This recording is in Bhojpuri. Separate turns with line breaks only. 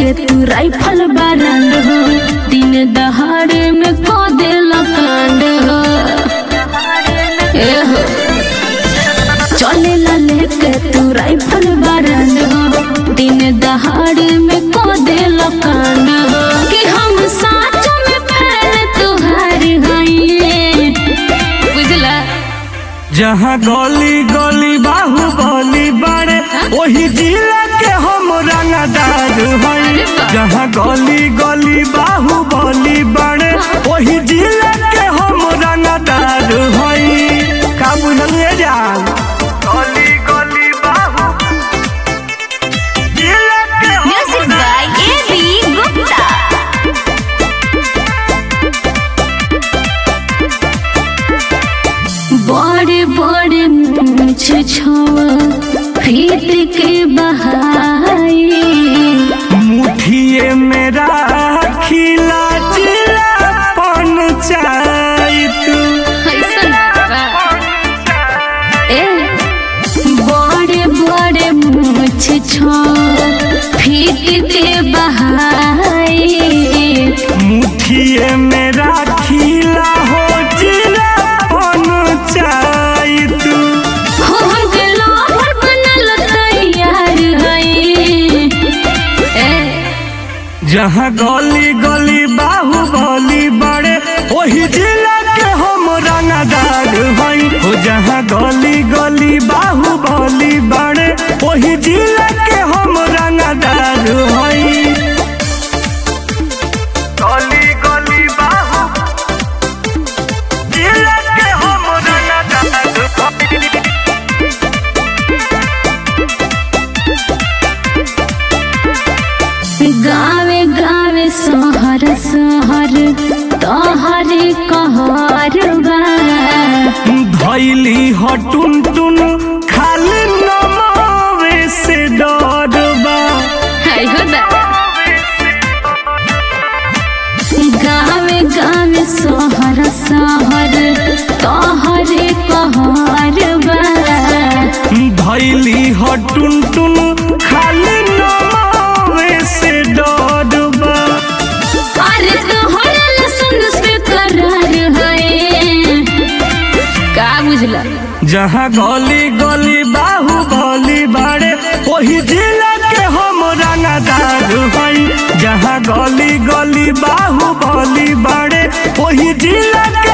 लेके तू राइफल बारंड हो दिन दहाड़े में को देला कांड हो ए हो चलेला लेके तू राइफल बारंड हो दिन दहाड़े में को देला कांड हो कि हम साथ में फैन तुहार हई बुझला
जहाँ गली गली बाहु गली बाड़े वही जिला के हम रंगदार हई जहाँ गली गली बाहु गली बाड़े वही जिला के हम रंगदार हई का बुझलिए जान गली गली बाहु जिला के हम
music by A B Gupta बड़े बड़े मूछ छवा फीट के बहाई
मुठिए मेरा खिला जिला पंचायत
ए बड़े बड़े मूछ छवा फीट के बहाई
मुठिए मेरा खिला हो जिला पंचायत
हो हमके लोहर बनल तैयार हई ए
जहाँ गली गली बाहु गली बड़े वही जिला के हम रंगदार हई हो जहाँ गली गली बाहु गली बड़े वही जिला के हम रंगदार हई गली गली बाहु जिला के हम रंगदार हई
गावे गावे सहर सहर तोहरे कहर बा
धैली हटुन टुन खाली नमावे से डरबा
गावे गावे सहर सहर तोहरे कहर बा
धैली हटुन टुन खाली नमावे से डरबा
अरे तोहरे सुन से करार है का बुझला
जहाँ गली गली बाहु गली बाड़े वही जिला के हम रंगदार हई जहाँ गली गली बाहु गली बाड़े वही जिला के